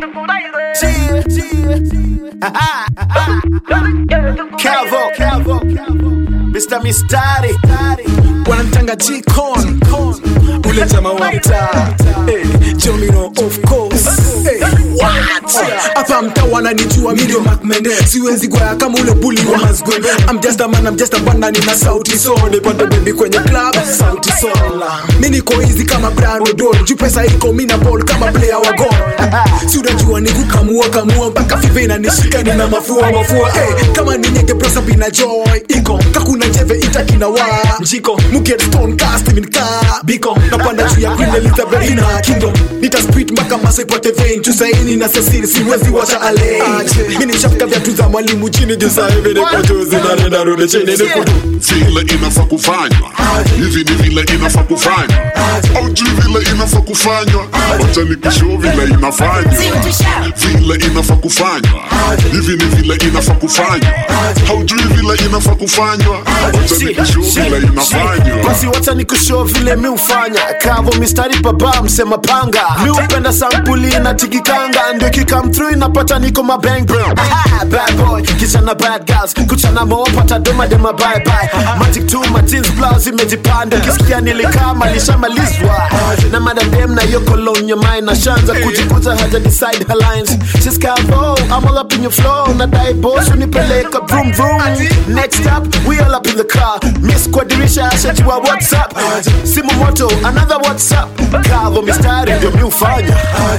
Calvo, Calvo, Mr. Mistari, wanamtanga G-Con ule jamaa wa mtaa Eh, Jomino of course Eh, what? hapa mtaa wananijua mimi ndio Mac Mendes siwezi gwaya kama ule bully wa Mazgwembe I'm just a man I'm just a banda nina sauti so nipate baby kwenye club sauti so mimi niko easy kama Brian Odol juu pesa iko mimi na ball kama player wa goal si unajua ni kukamua kamua mpaka five inanishika nina mafua mafua eh, kama ni nyege prosa bina joy iko kakuna jeve itakina wa mjiko muget stone cast min ka biko napanda juu ya Queen Elizabeth ina kingdom nita spit mpaka masa ipate vein juu saini na Cecil siwezi wacha ale mimi nishafika viatu za mwalimu chini juu saa hivi niko juu zinaenda rudi chini niko vile inafaa kufanywa hivi ni vile inafaa kufanywa aujui vile inafaa kufanywa wacha nikushow vile inafanywa vile inafaa kufanywa hivi ni vile inafaa kufanywa haujui vile inafaa kufanywa wacha nikushow vile inafanywa basi wacha nikushow vile mi ufanya kavo mistari baba msema panga mi upenda sampuli na tigikanga ndio kikam through inapata niko mabang bro Aha, bad boy kichana bad girls kuchana moopata doma dema bye bye magic tu ma jeans blouse imejipanda kisikia nilikaa malishamalizwa na madadem na hiyo cologne your mind na shanza kujikuza haja decide her lines she's kavo I'm all up in your flow na dai boss unipeleka vroom vroom next up we all up in the car miss kwa dirisha ashajua what's up simu moto another what's up kavo mistari ndio mi ufanya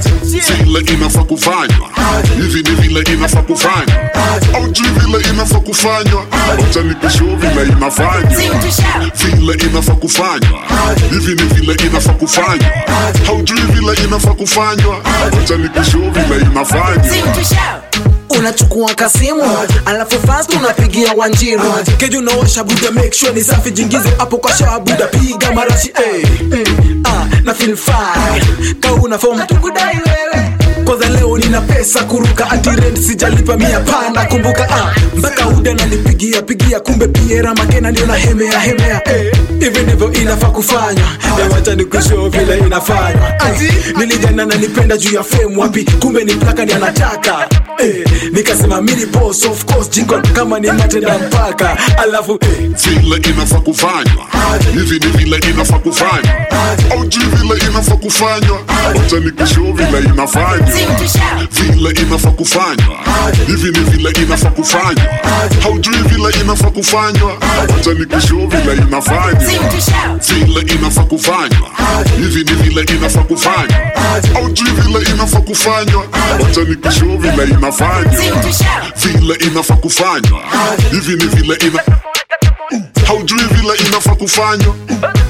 vile inafaa kufanywa hivi ni vile inafaa kufanywa aujui vile inafaa kufanywa wacha nikushow vile inafanywa vile inafaa kufanywa hivi ni vile inafaa kufanywa haujui vile inafaa kufanywa wacha nikushow vile inafanywa unachukua kasimu alafu fast unapigia wanjiru keju unaosha buda make sure ni safi jingize hapo kwa shawa buda piga marashi eh, eh, ah, na feel fine kauna form tukudai wewe kwanza leo nina pesa kuruka ati rent sijalipa mia panda kumbuka ah, mpaka uda nanipigia pigia kumbe piera makena ndio na hemea hemea eh, hivi ndivyo inafaa kufanywa wacha nikushow vile inafanywa eh, nilijana nanipenda juu ya fame wapi kumbe ni plaka ni anataka eh, nikasema mini boss of course jikon kama ni matenda mpaka alafu eh, vile inafaa kufanywa hivi ni vile inafaa kufanywa aujui vile inafaa kufanywa wacha nikushow vile inafanywa vile inafaa kufanywa hivi ni vile inafaa kufanywa haujui vile inafaa kufanywa wacha nikushow vile inafanywa vile inafaa kufanywa hivi ni vile inafaa kufanywa aujui vile inafaa kufanywa wacha nikushow vile inafanywa vile inafaa kufanywa hivi ni vile ina haujui vile inafaa kufanywa